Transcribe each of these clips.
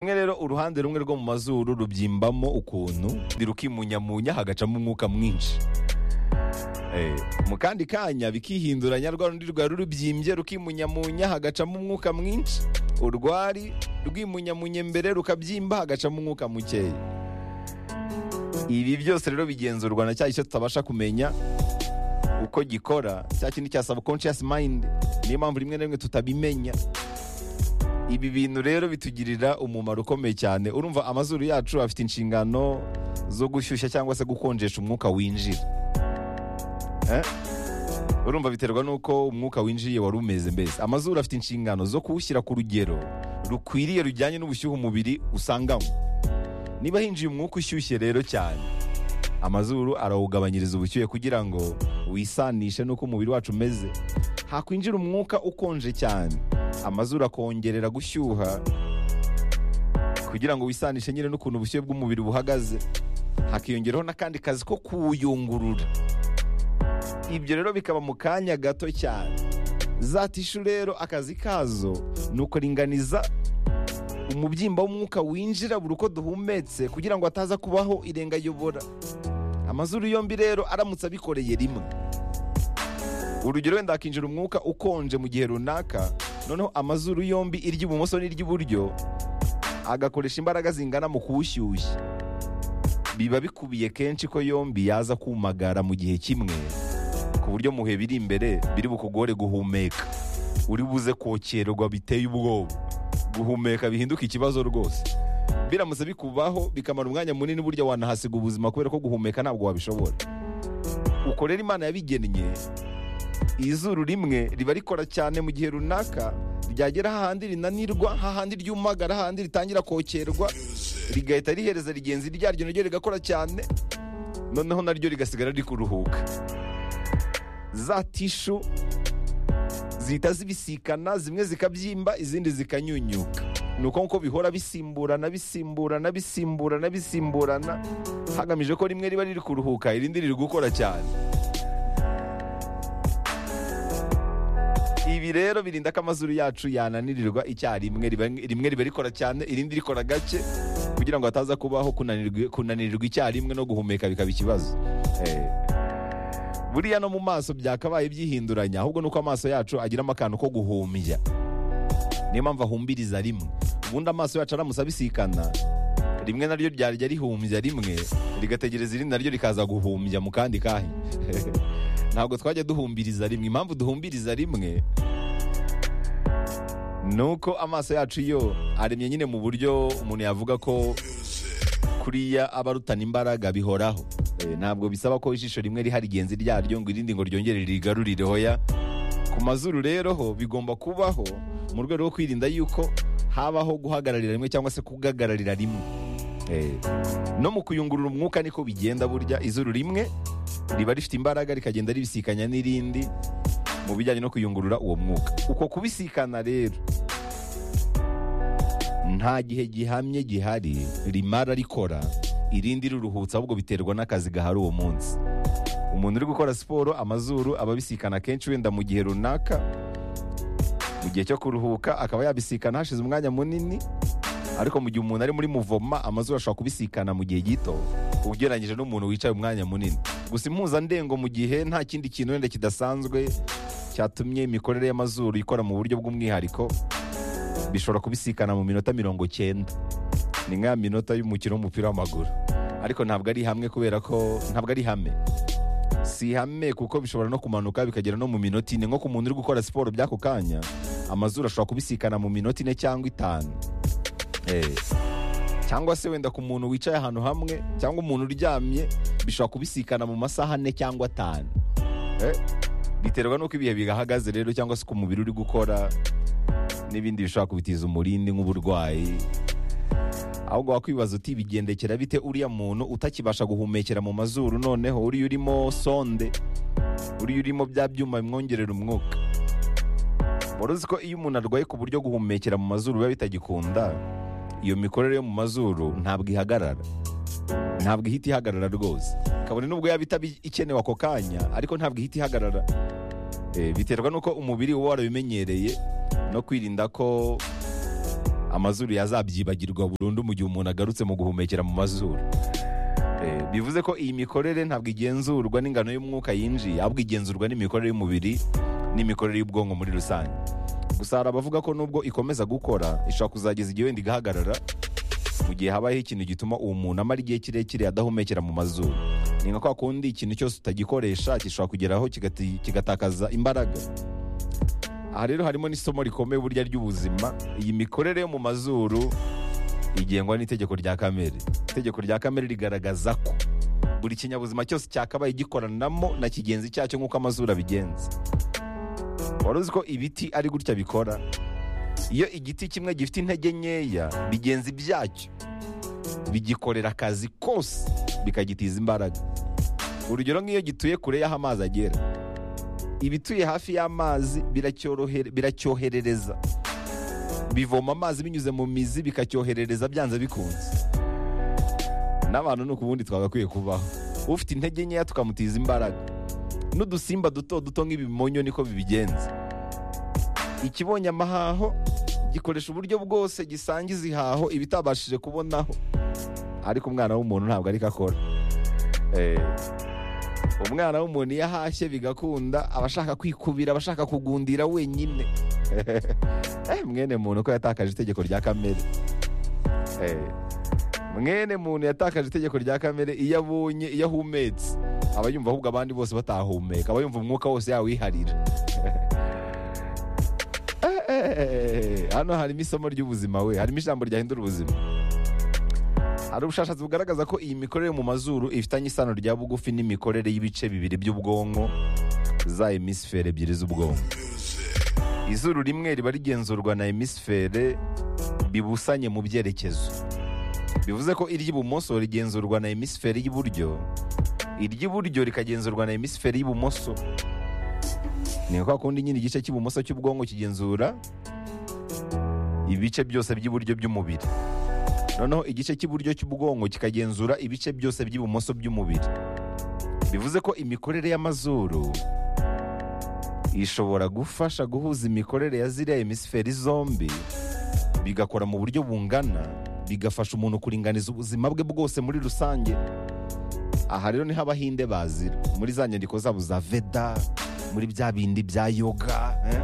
rimwe rero uruhande rumwe rwo mu mazuru rubyimbamo ukuntu rukimunyamunya hagacamo umwuka mwinshi Eh, mu kandi kanya bikihinduranya rwa rundi rwari rubyimbye rukimunyamunya hagacamo umwuka mwinshi urwari rwimunyamunye mbere rukabyimba hagacamo umwuka mukeya ibi byose rero bigenzurwa na cya gice tutabasha kumenya uko gikora cya kindi cya subconscious mind niyo mpamvu rimwe na rimwe tutabimenya ibi bintu rero bitugirira umumaro ukomeye cyane urumva amazuru yacu afite inshingano zo gushyushya cyangwa se gukonjesha umwuka winjira Eh? urumva biterwa n'uko umwuka winjiye wari umeze mbese amazuru afite inshingano zo kuwushyira ku rugero rukwiriye rujyanye n'ubushyuhe umubiri usanganywe niba hinjiye umwuka ushyushye rero cyane amazuru arawugabanyiriza ubushyuhe kugira ngo wisanishe n'uko umubiri wacu umeze hakwinjira umwuka ukonje cyane amazuru akongerera gushyuha kugira ngo wisanishe nyine n'ukuntu ubushyuhe bw'umubiri buhagaze hakiyongeraho n'akandi kazi ko kuwuyungurura ibyo rero bikaba mu kanya gato cyane za tishu rero akazi kazo ni ukuringaniza umubyimba w'umwuka winjira buri uko duhumetse kugira ngo hataza kubaho irengayobora amazuru yombi rero aramutse abikoreye rimwe urugero wenda hakinjira umwuka ukonje mu gihe runaka noneho amazuru yombi iry'ibumoso n'iry'iburyo agakoresha imbaraga zingana mu kuwushyushya biba bikubiye kenshi ko yombi yaza kumagara mu gihe kimwe ku buryo muhe biri imbere biri bukugore guhumeka uri buze kokerwa biteye ubwoba guhumeka bihinduka ikibazo rwose biramutse bikubaho bikamara umwanya munini burya wanahasiga ubuzima kubera ko guhumeka ntabwo wabishobora ukorera imana yabigennye izuru rimwe riba rikora cyane mu gihe runaka ryagera hahandi rinanirwa hahandi ryumagara hahandi ritangira kokerwa rigahita rihereza rigenzi ryaryo naryo rigakora cyane noneho naryo rigasigara rikuruhuka za tishu zihita zibisikana zimwe zikabyimba izindi zikanyunyuka ni uko nguko bihora bisimburana bisimburana bisimburana bisimburana hagamijwe ko rimwe riba riri kuruhuka irindi riri gukora cyane ibi rero birinda ko amazuru yacu yananirirwa icyarimwe riba- rimwe riba rikora cyane irindi rikora gake kugira ngo hataza kubaho kunanirwa- kunanirirwa icyarimwe no guhumeka bikaba ikibazo Eh. buriya no mu maso byakabaye byihinduranya ahubwo nuko amaso yacu agiramo akantu ko guhumbya niyo mpamvu ahumbiriza rimwe ubundi amaso yacu aramutse abisikana rimwe naryo ryarya rihumbya rimwe rigategereza irindi naryo rikaza guhumbya mu kandi kahe ntabwo twajya duhumbiriza rimwe impamvu duhumbiriza rimwe ni uko amaso yacu yo aremye nyine mu buryo umuntu yavuga ko kuriya aba arutana imbaraga bihoraho Eh, ntabwo bisaba ko ijisho rimwe riha rigenzi ryaryo ngo irindi ngo ryongere rigarurire hoya ku mazuru rero ho bigomba kubaho mu rwego rwo kwirinda yuko habaho guhagararira rimwe cyangwa se kugagararira rimwe Eh, no mu kuyungurura umwuka niko bigenda burya izuru rimwe riba rifite imbaraga rikagenda ribisikanya n'irindi mu bijyanye no kuyungurura uwo mwuka uko kubisikana rero nta gihe gihamye gihari rimara rikora irindi riruhutsa ahubwo biterwa n'akazi gahari uwo munsi umuntu uri gukora siporo amazuru aba abisikana kenshi wenda mu gihe runaka mu gihe cyo kuruhuka akaba yabisikana hashize umwanya munini ariko mu gihe umuntu ari muri muvoma amazuru ashobora kubisikana mu gihe gito ugereranyije n'umuntu wicaye umwanya munini gusa impuzandengo mu gihe nta kindi kintu wenda kidasanzwe cyatumye imikorere y'amazuru ikora mu buryo bw'umwihariko bishobora kubisikana mu minota mirongo cyenda ni nka minota y'umukino w'umupira w'amaguru ariko ntabwo ari hamwe kubera ko ntabwo ari hame si hame kuko bishobora no kumanuka bikagera no mu minota ine nko ku muntu uri gukora siporo by'ako kanya amazuru ashobora kubisikana mu minota ine cyangwa itanu Eh, cyangwa se wenda ku muntu wicaye ahantu hamwe cyangwa umuntu uryamye bishobora kubisikana mu masaha ane cyangwa atanu Eh, biterwa n'uko ibihe bihagaze rero cyangwa se uko umubiri uri gukora n'ibindi bishobora kubitiza umurindi nk'uburwayi ahubwo wakwibaza uti bigendekera bite uriya muntu utakibasha guhumekera mu mazuru noneho uriya urimo sonde uriya urimo bya byuma bimwongerera umwuka wari uzi ko iyo umuntu arwaye ku buryo guhumekera mu mazuru biba bitagikunda iyo mikorere yo mu mazuru ntabwo ihagarara ntabwo ihita ihagarara rwose kabone nubwo yaba itaba ikenewe ako kanya ariko ntabwo ihita ihagarara Eh, biterwa n'uko umubiri uba warabimenyereye no kwirinda ko amazuru yazabyibagirwa burundu mu gihe umuntu agarutse mu guhumekera mu mazuru Eh, bivuze ko iyi mikorere ntabwo igenzurwa n'ingano y'umwuka yinjiye ahubwo igenzurwa n'imikorere y'umubiri n'imikorere y'ubwonko muri rusange gusa hari abavuga ko nubwo ikomeza gukora ishobora kuzageza igihe wenda igahagarara mu gihe habayeho ikintu gituma uwo muntu amara igihe kirekire adahumekera mu mazuru ni nka kwa kundi ikintu cyose utagikoresha gishobora kugeraho kigati- kigatakaza imbaraga aha rero harimo n'isomo rikomeye burya ry'ubuzima iyi mikorere yo mu mazuru igengwa n'itegeko rya kamere itegeko rya kamere rigaragaza ko buri kinyabuzima cyose cyakabaye gikoranamo na kigenzi cyacyo nk'uko amazuru abigenza wari uzi ko ibiti ari gutya bikora iyo igiti kimwe gifite intege nkeya bigenzi byacyo bigikorera akazi kose bikagitiza imbaraga urugero nk'iyo gituye kure y'aho amazi agera ibituye hafi y'amazi biracyorohere- biracyoherereza bivoma amazi binyuze mu mizi bikacyoherereza byanze bikunze n'abantu ni ukubundi twagakwiye kubaho ufite intege nkeya tukamutiza imbaraga n'udusimba duto duto nk'ibimonyo niko bibigenza ikibonye amahaho gikoresha uburyo bwose gisangiza ihaho ibitabashije kubonaho ariko umwana w'umuntu ntabwo ariko akora Eh, umwana w'umuntu iyo ahashye bigakunda aba ashaka kwikubira aba ashaka kugundira wenyine Eh, mwene muntu ko yatakaje itegeko rya kamere Eh, mwene muntu yatakaje itegeko rya kamere iyo abonye iyo ahumetse aba yumva ahubwo abandi bose batahumeka aba yumva umwuka wose yawiharira Eh, eh, eh, eh, hano harimo isomo ry'ubuzima we harimo ijambo ryahindura ubuzima hari ubushakashatsi bugaragaza ko iyi mikorere mu mazuru ifitanye isano rya bugufi n'imikorere y'ibice bibiri by'ubwonko za hemisifere ebyiri z'ubwonko izuru rimwe riba rigenzurwa na hemisifere bibusanye mu byerekezo bivuze ko iry'ibumoso rigenzurwa na hemisifere y'iburyo iry'iburyo rikagenzurwa na hemisifere y'ibumoso ni kwa kundi nyine igice cy'ibumoso cy'ubwonko kigenzura ibice byose by'iburyo by'umubiri noneho igice cy'iburyo cy'ubwonko kikagenzura ibice byose by'ibumoso by'umubiri bivuze ko imikorere y'amazuru ishobora gufasha guhuza imikorere ya ziriya hemisiferi zombi bigakora mu buryo bungana bigafasha umuntu kuringaniza ubuzima bwe bwose muri rusange aha rero niho abahinde bazira muri za nyandiko zabo za veda muri bya bindi bya yoga eh?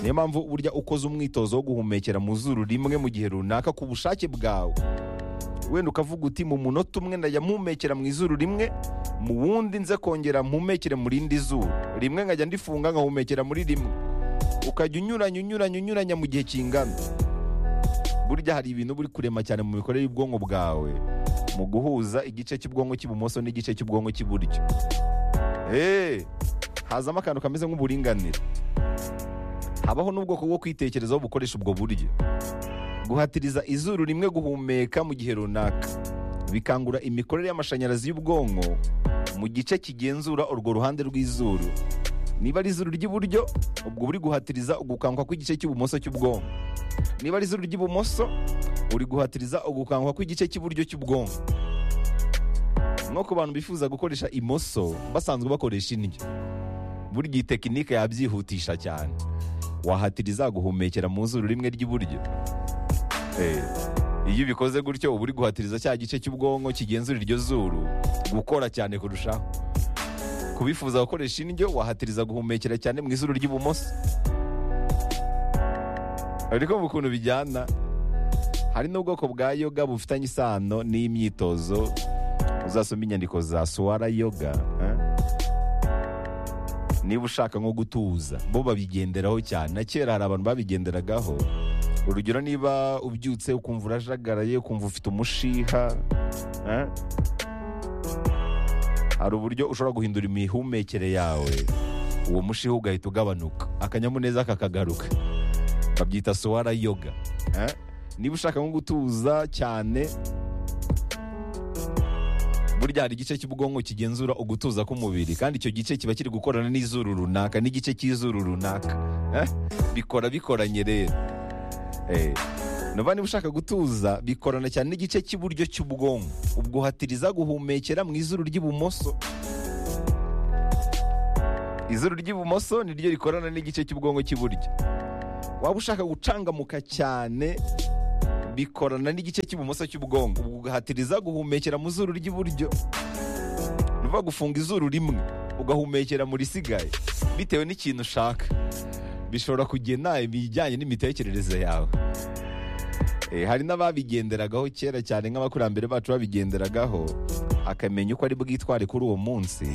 niyo mpamvu burya ukoze umwitozo wo guhumekera mu zuru rimwe mu gihe runaka ku bushake bwawe wenda ukavuga uti mu munota umwe ndajya mpumekera mu izuru rimwe mu wundi nze kongera mpumekere mu rindi zuru rimwe nkajya ndifunga nkahumekera muri rimwe ukajya unyuranya unyuranya unyuranya mu gihe kingana burya hari ibintu buri kurema cyane mu mikorere y'ubwonko bwawe mu guhuza igice cy'ubwonko cy'ibumoso n'igice cy'ubwonko cy'iburyo eee hazamo akantu kameze nk'uburinganire habaho n'ubwoko bwo kwitekerezaho bukoresha ubwo buryo guhatiriza izuru rimwe guhumeka mu gihe runaka bikangura imikorere y'amashanyarazi y'ubwonko mu gice kigenzura urwo ruhande rw'izuru niba ari izuru ry'iburyo ubwo uri guhatiriza ugukanguka kw'igice cy'ibumoso cy'ubwonko niba ari izuru ry'ibumoso uri guhatiriza ugukanguka kw'igice cy'iburyo cy'ubwonko nko ku bantu bifuza gukoresha imoso basanzwe bakoresha indyo burya iyi tekinike yabyihutisha cyane wahatiriza guhumekera mu zuru rimwe ry'iburyo Eh, iyo ubikoze gutyo uba uri guhatiriza cya gice cy'ubwonko kigenzura iryo zuru gukora cyane kurushaho kubifuza gukoresha indyo wahatiriza guhumekera cyane mu izuru ry'ibumoso ariko mu kuntu bijyana hari n'ubwoko bwa yoga bufitanye isano n'imyitozo uzasoma inyandiko za suwara yoga eh? niba ushaka nko gutuza bo babigenderaho cyane na kera hari abantu babigenderagaho urugero niba ubyutse ukumva urajagaraye ukumva ufite umushiha eh? hari uburyo ushobora guhindura imihumekere yawe uwo mushiha ugahita ugabanuka akanyamuneza kakagaruka babyita suwara yoga eh? niba ushaka nko gutuza cyane burya hari igice cy'ubwonko kigenzura ugutuza k'umubiri kandi icyo gice kiba kiri gukorana n'izuru runaka n'igice cy'izuru runaka Eh? bikora bikoranye rero Eh, nuba niba ushaka gutuza bikorana cyane n'igice cy'iburyo cy'ubwonko ubwo uhatiriza guhumekera mu izuru ry'ibumoso izuru ry'ibumoso niryo rikorana n'igice cy'ubwonko cy'iburyo waba ushaka gucangamuka cyane bikorana n'igice cy'ibumoso cy'ubwonko ugahatiriza guhumekera mu zuru ry'iburyo ni ukuvuga gufunga izuru rimwe ugahumekera mu risigaye bitewe n'ikintu ushaka bishobora kugena ibijyanye n'imitekerereze yawe Eh, hari n'ababigenderagaho kera cyane nk'abakurambere bacu babigenderagaho akamenya uko ari bwitware kuri uwo munsi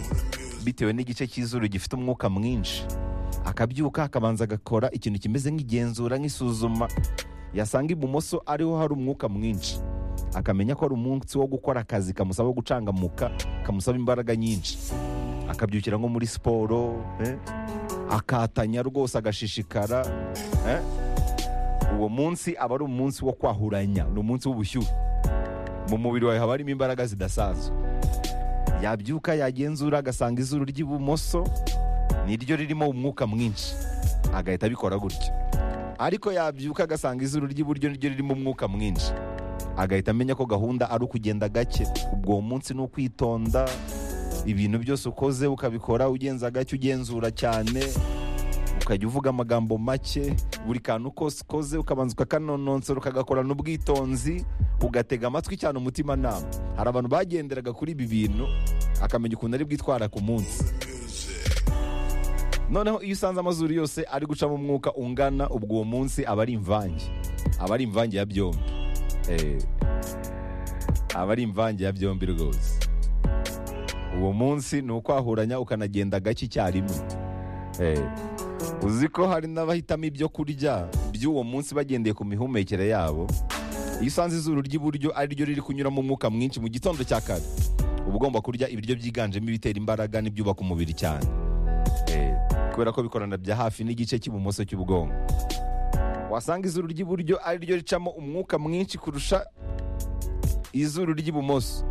bitewe n'igice cy'izuru gifite umwuka mwinshi akabyuka akabanza agakora ikintu kimeze nk'igenzura nk'isuzuma yasanga ibumoso ariho hari umwuka mwinshi akamenya ko ari umunsi wo gukora akazi kamusaba gucangamuka kamusaba imbaraga nyinshi akabyukira nko muri siporo eh, akatanya rwose agashishikara eh. uwo munsi aba ari umunsi wo kwahuranya ni umunsi w'ubushyuhe mu mubiri wawe haba harimo imbaraga zidasanzwe yabyuka yagenzura agasanga izuru ry'ibumoso niryo ririmo umwuka mwinshi agahita abikora gutyo ariko yabyuka agasanga izuru ry'iburyo niryo ririmo umwuka mwinshi agahita amenya ko gahunda ari ukugenda gake ubwo uwo munsi ni ukwitonda ibintu byose ukoze ukabikora ugenza gake ugenzura cyane ukajya uvuga amagambo make buri kantu kose ukoze ukabanza ukakanonosora ukagakorana ubwitonzi ugatega amatwi cyane umutimanama hari abantu bagenderaga kuri ibi bintu akamenya ukuntu ari bwitwara ku munsi noneho iyo usanze amazuru yose ari gucamo umwuka ungana ubwo uwo munsi aba ari imvange aba ari imvange ya byombi Eh, aba ari imvange ya byombi rwose uwo munsi ni ukwahuranya ukanagenda gake icyarimwe Eh, uzi ko hari n'abahitamo ibyo kurya by'uwo munsi bagendeye ku mihumekere yabo iyo usanze izuru ry'iburyo ari ryo riri kunyuramo umwuka mwinshi mu gitondo cya kare uba ugomba kurya ibiryo byiganjemo ibitera imbaraga n'ibyubaka umubiri cyane Eh, kubera ko bikorana bya hafi n'igice cy'ibumoso cy'ubwonko wasanga izuru ry'iburyo ari ryo ricamo umwuka mwinshi kurusha izuru ry'ibumoso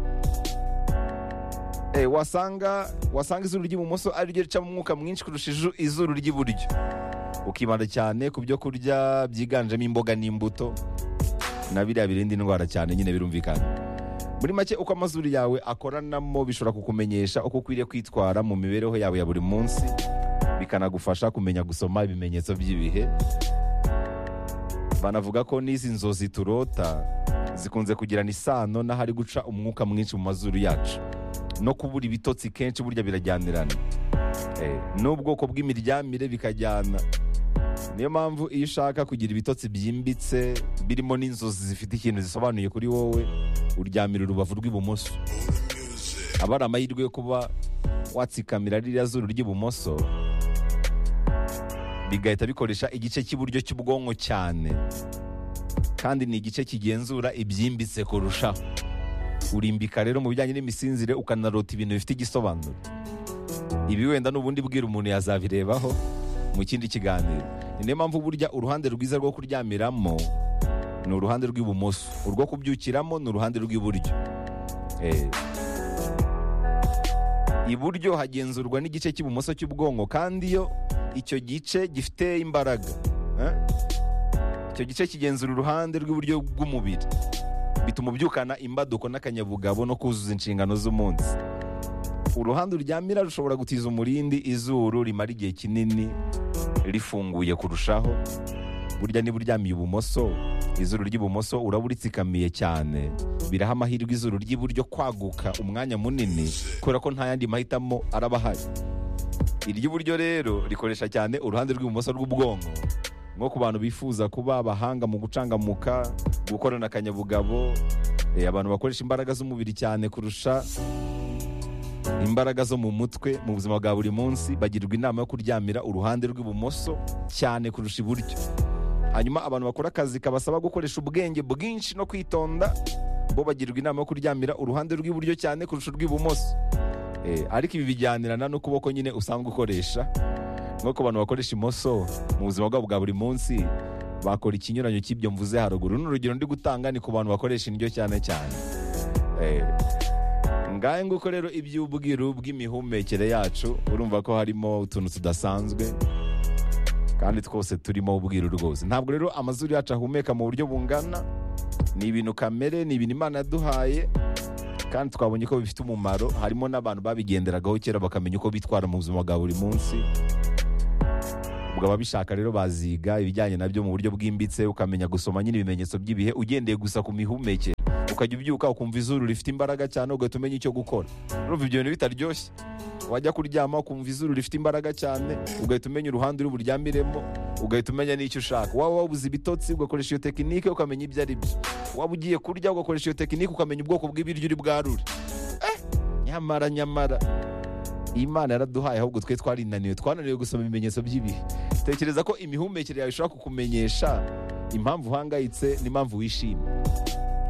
Eh, wasanga wasanga izuru ry'ibumoso ari ryo ricamo umwuka mwinshi kurusha iju- izuru ry'iburyo ukibanda cyane ku byo kurya byiganjemo imboga n'imbuto na biriya birinda indwara cyane nyine birumvikana muri make uko amazuru yawe akoranamo bishobora kukumenyesha uko ukwiriye kwitwara mu mibereho yawe ya buri munsi bikanagufasha kumenya gusoma ibimenyetso by'ibihe banavuga ko n'izi nzozi turota zikunze kugirana isano n'ahari guca umwuka mwinshi mu mazuru yacu no kubura ibitotsi kenshi burya birajyanirana Eh, n'ubwoko bw'imiryamire bikajyana niyo mpamvu iyo ushaka kugira ibitotsi byimbitse birimo n'inzozi zifite ikintu zisobanuye kuri wowe uryamira urubavu rw'ibumoso aba ari amahirwe yo kuba watsikamira ririya zuru ry'ibumoso bigahita bikoresha igice cy'iburyo cy'ubwonko cyane kandi ni igice kigenzura ibyimbitse kurushaho urimbika rero mu bijyanye n'imisinzire ukanarota ibintu bifite igisobanuro ibi wenda n'ubundi bwira umuntu yazabirebaho mu kindi kiganiro ni niyo mpamvu burya uruhande rwiza rwo kuryamiramo ni uruhande rw'ibumoso urwo kubyukiramo ni uruhande rw'iburyo Eh. iburyo hagenzurwa n'igice cy'ibumoso cy'ubwonko kandi iyo icyo gice gifite imbaraga eh? icyo gice kigenzura uruhande rw'iburyo bw'umubiri bituma ubyukana imbaduko n'akanyabugabo no kuzuza inshingano z'umunsi uruhande uryamira rushobora gutiza umurindi izuru rimara igihe kinini rifunguye kurushaho burya niba uryamiye ibumoso izuru ry'ibumoso uraba uritsikamiye cyane biraha amahirwe izuru ry'iburyo kwaguka umwanya munini kubera ko nta yandi mahitamo araba ahari iry'iburyo rero rikoresha cyane uruhande rw'ibumoso rw'ubwonko nko ku bantu bifuza kuba abahanga mu gucangamuka gukorana akanyabugabo eh, abantu bakoresha imbaraga z'umubiri cyane kurusha imbaraga zo mu mutwe mu buzima bwa buri munsi bagirwa inama yo kuryamira uruhande rw'ibumoso cyane kurusha iburyo hanyuma abantu bakora akazi kabasaba gukoresha ubwenge bwinshi no kwitonda bo bagirwa inama yo kuryamira uruhande rw'iburyo cyane kurusha urw'ibumoso Eh, ariko ibi bijyanirana n'ukuboko nyine usanzwe ukoresha nko ku bantu bakoresha imoso mu buzima bwabo bwa buri munsi bakora ikinyuranyo cy'ibyo mvuze haruguru ni urugero ndi gutanga ni ku bantu bakoresha indyo cyane cyane Eh, ngahe nguko rero iby'ubwiru bw'imihumekere yacu urumva ko harimo utuntu tudasanzwe kandi twose turimo ubwiru rwose ntabwo rero amazuru yacu ahumeka mu buryo bungana ni ibintu kamere ni ibintu imana yaduhaye kandi twabonye ko bifite umumaro harimo n'abantu babigenderagaho kera bakamenya uko bitwara mu buzima bwa buri munsi ubwo ababishaka rero baziga ibijyanye nabyo mu buryo bwimbitse ukamenya gusoma nyine ibimenyetso by'ibihe ugendeye gusa ku mihumeke ukajya ubyuka ukumva izuru rifite imbaraga cyane ugahita umenya icyo gukora urumva ibyo bintu bitaryoshye wajya kuryama ukumva izuru rifite imbaraga cyane ugahita umenya uruhande uri buryamiremo ugahita umenya n'icyo ushaka waba wabuze ibitotsi ugakoresha iyo tekinike ukamenya ibyo ari byo waba ugiye kurya ugakoresha iyo tekinike ukamenya ubwoko bw'ibiryo uri bwarure Eh, nyamara nyamara imana yaraduhaye ahubwo twe twarinaniwe twananiwe gusoma ibimenyetso by'ibihe tekereza ko imihumekere yawe ishobora kukumenyesha impamvu uhangayitse n'impamvu wishimye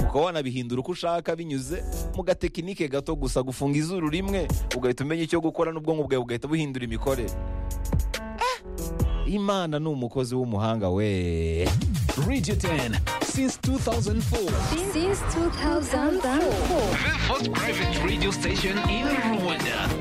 ukaba wanabihindura uko ushaka binyuze mu gatekinike gato gusa gufunga izuru rimwe ugahita umenya icyo gukora n'ubwonko bwawe bugahita buhindura imikorere Eh, imana ni umukozi w'umuhanga we Radio 10 since 2004. Since 2004. The first private radio station in Rwanda.